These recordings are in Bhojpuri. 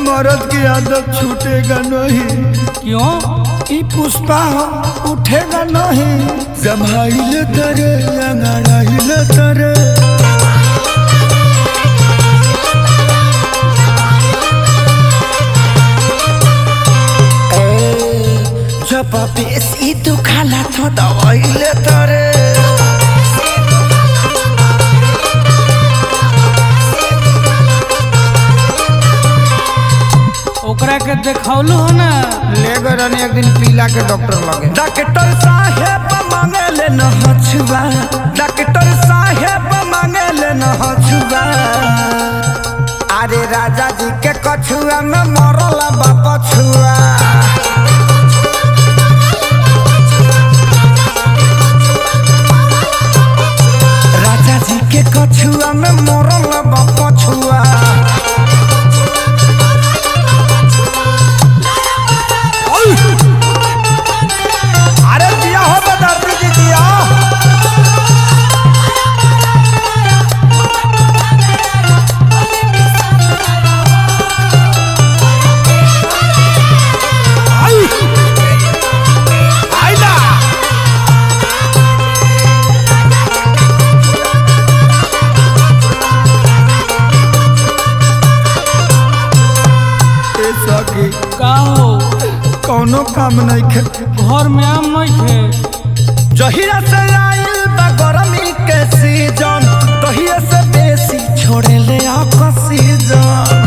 मर्द की आदत छूटेगा नहीं क्यों ई पुष्पा हो उठेगा नहीं जमाइले तरे अंगड़ाइले तरे जब बेसी दुखाला तो दवाइले तरे ओकरा के देखौलू हो ना ले गए रहनी एक दिन पीला के डॉक्टर लगे डॉक्टर साहेब मांगे ले न हछुआ डॉक्टर साहेब मांगे ले न हछुआ अरे राजा जी के कछुआ में मरल बाप छुआ राजा जी के कछुआ में मरल बाप छुआ अरे दिया हो बदर्दी जी दिया आई आइला ए सखी का हो कौनो काम नहीं खे घर में आम नहीं थे जहिया से आइल बा गरमी के सीजन तहिया से बेसी छोड़े ले ऑक्सीजन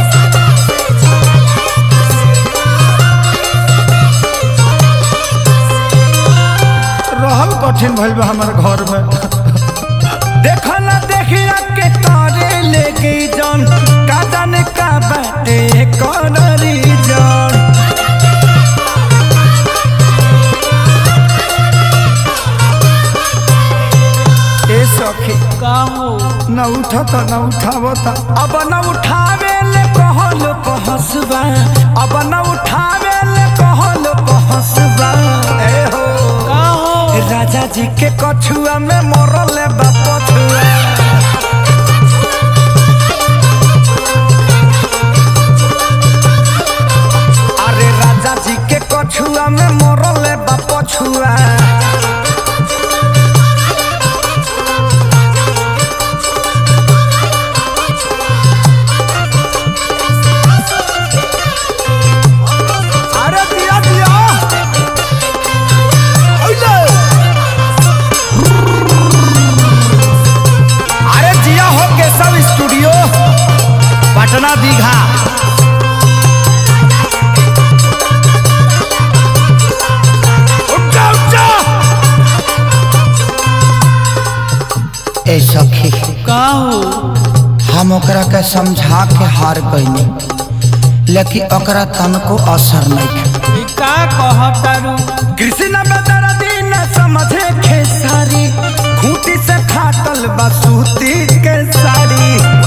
रहल कठिन भइल बा हमर घर में देखा ना देखिया के तारे ले गई जन का जाने का बाटे कौन रीजन ए सखी का हो न उठत न उठावत अब न उठावे ले कहल पहसबा अब न उठावे ले कहल पहसबा ए हो का हो राजा जी के कछुआ में मरल बाप छुआ अरे राजा जी के कछुआ में मरल बाप छुआ अरे दिया दिया ओले अरे जिया हो केशव स्टूडियो पटना दीघा उठ जा, उठ जा। ए सखी का हो हम ओकरा के समझा के हार गईनी लेकिन ओकरा तनको असर नहीं ई का कहतारू कृष्ण बदरा दिन समझे खेसारी खूंटी से फाटल बसूती के साड़ी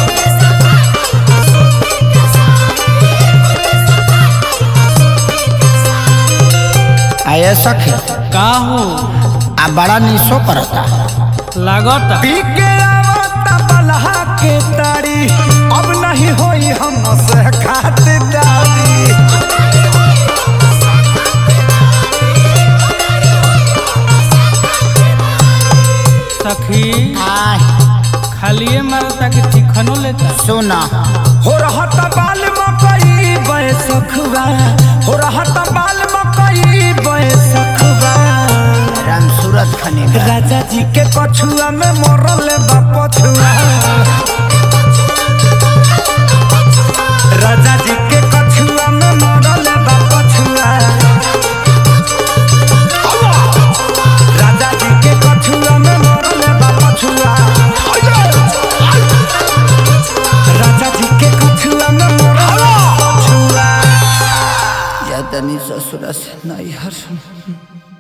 आये सखी का हो आ बड़ा निशो करता लागता पी के आवता बलहा के तारी अब नहीं होई हम से खातिरदारी सखी खालिए मारता कि चिकनो लेता सुना हो रहत बाल मकई बैसखुआ हो रहत बाल मकई बैसखुआ राम सूरत खने राजा जी के कछुआ में मरल बा पछुआ राजा जी के कछुआ में मरल बा पछुआ राजा जी के कछुआ में मरल बा पछुआ राजा जी के कछुआ में मरल बा पछुआ या तनी ससुरा से नहीं हर